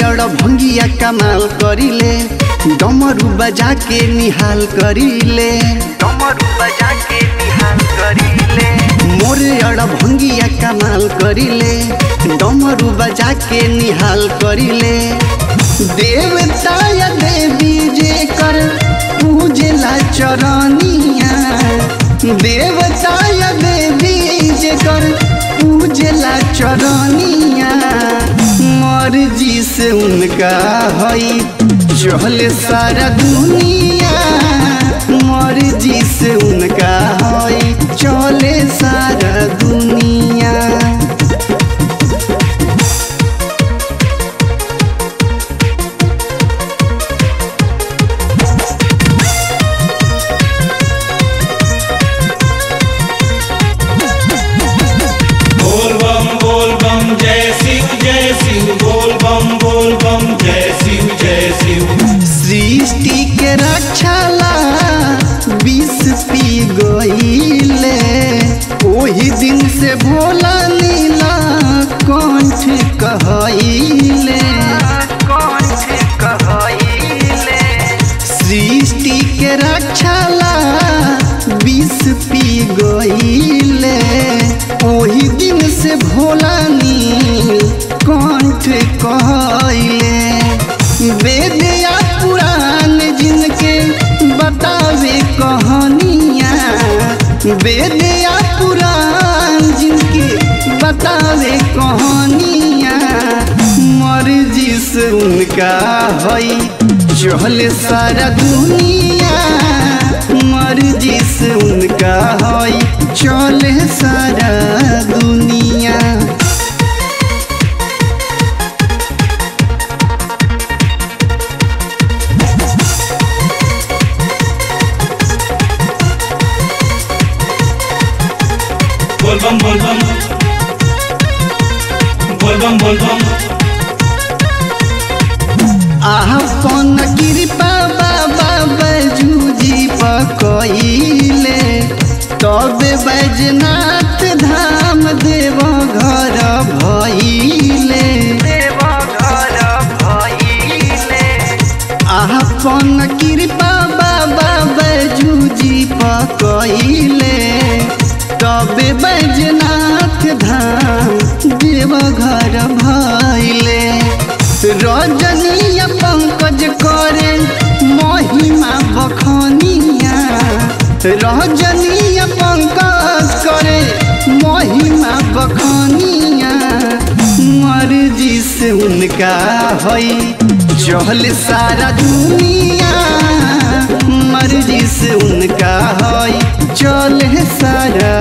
अड़ भंगिया कमाल करिले डमरू बजा के निहाल करिले डमरू बजा के निहाल करिले मोरे अड़ भंगिया कमाल करिले डमरू बजा के निहाल करिले देवता या देवी जे कर पूजला चरनिया देवता या देवी जे कर पूजला चरनिया मर्जी से उनका हई चल सारा दुनिया मर्जी से उनका हई चले सारा दुनिया बोल बम बोल बम जय शिव जय शिव बोल बम बोल बम जय शिव जय शिव सृष्टि के रक्षाला विष पी गईले ओही दिन से भोला नीला कंठ कहले कंठ कहइले सृष्टि के रक्षाला विष पी गईले ओही दिन से भोला नील कंठ कहले वेद या पुराण जिनके बतावे कहानियाँ वेद या पुराण जिनके बतावे कहानियाँ मर्जी से उनका हई चल सारा दुनिया मर्जी से उनका हई चल सारा दुनिया बोल बम बोल बम बोल बम बोल बम आपन कृपा बाबा बैजूजी पकइले तबे बैजनाथ धाम देव घर भइले देव घर भइले आपन कृपा बाबा बैजूजी पकइले तबे बैजनाथ धाम देव घर भइले रजनीय पंकज करे महिमा बखनिया रजनीय पंकज करे महिमा बखनिया मर्जी से उनका हई चल सारा दुनिया मर्जी से उनका हई चल सारा